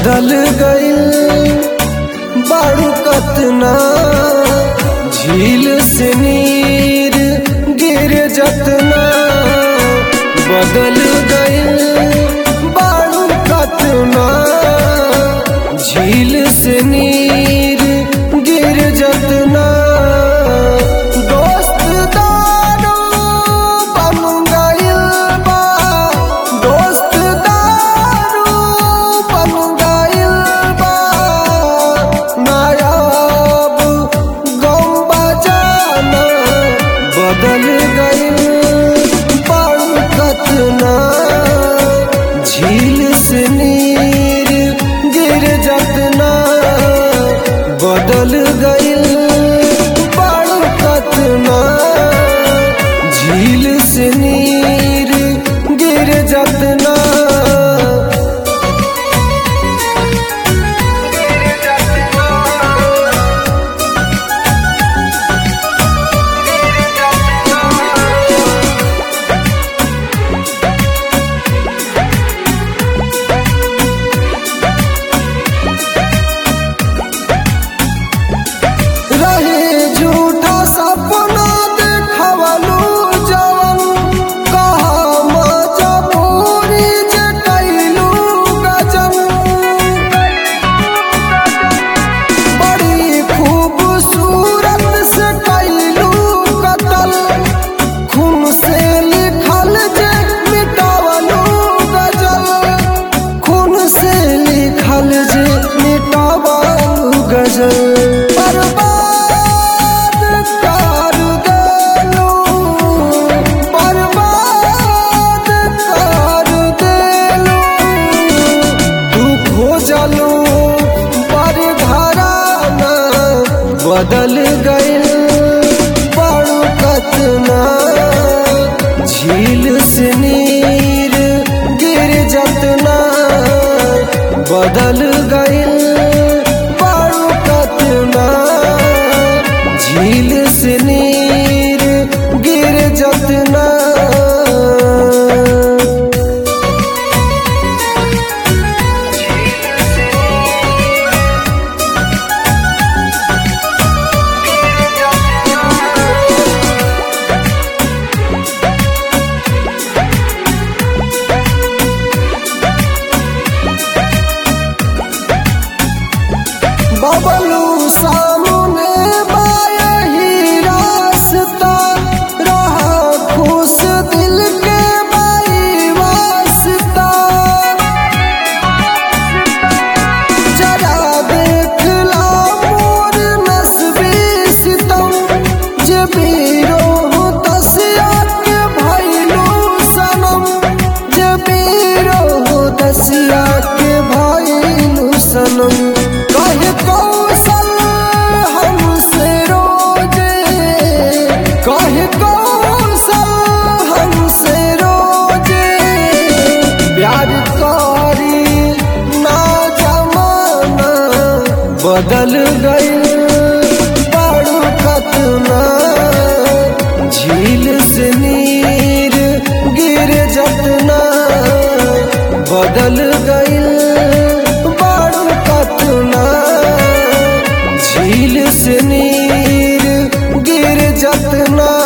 बदल गइल बारू कतना झील से नीर गिर जतना बदल गइल बारू कतना झील से नीर गिर जतना दोस्त दारू बन गइल बा दोस्त दारू बन गइल बा नायाब गम बजाना बदल गइल बारू कतना झील से नीर गिर जतना बदल गइल बारू कतना झील से नीर गिर जतना रहे झूठा सपना देखवलू जवन कहा मजबूरी जे कैलू गजन बड़ी खूबसूरत से कैलू कतल खून से लिखल जे मिटावलू गजल खून से लिखल जे मिटावलू गजल बर्बाद कर देलू बर्बाद कर देलू दुख हो जलू पर घराना बदल गइल बड़ू कतना झील से नीर गिर जतना बदल गइल बड़ू कतना झील से नीर गिर जतना बबलू सामने बायही रास्ता रहा खुश दिल के बाई वास्ता जरा देख ला मोर नस्बी सितम जे बीरो दसिया के भैलू सनम जे बीरो दसिया के भैलू सनम कहे कौशल हमसे रोजे कहे कौशल हमसे रोजे प्यार करी ना जमाना बदल गइल बड़ू कतना झील से नीर गिर जतना बदल गइल बड़ू कतना झील से नीर गिर जतना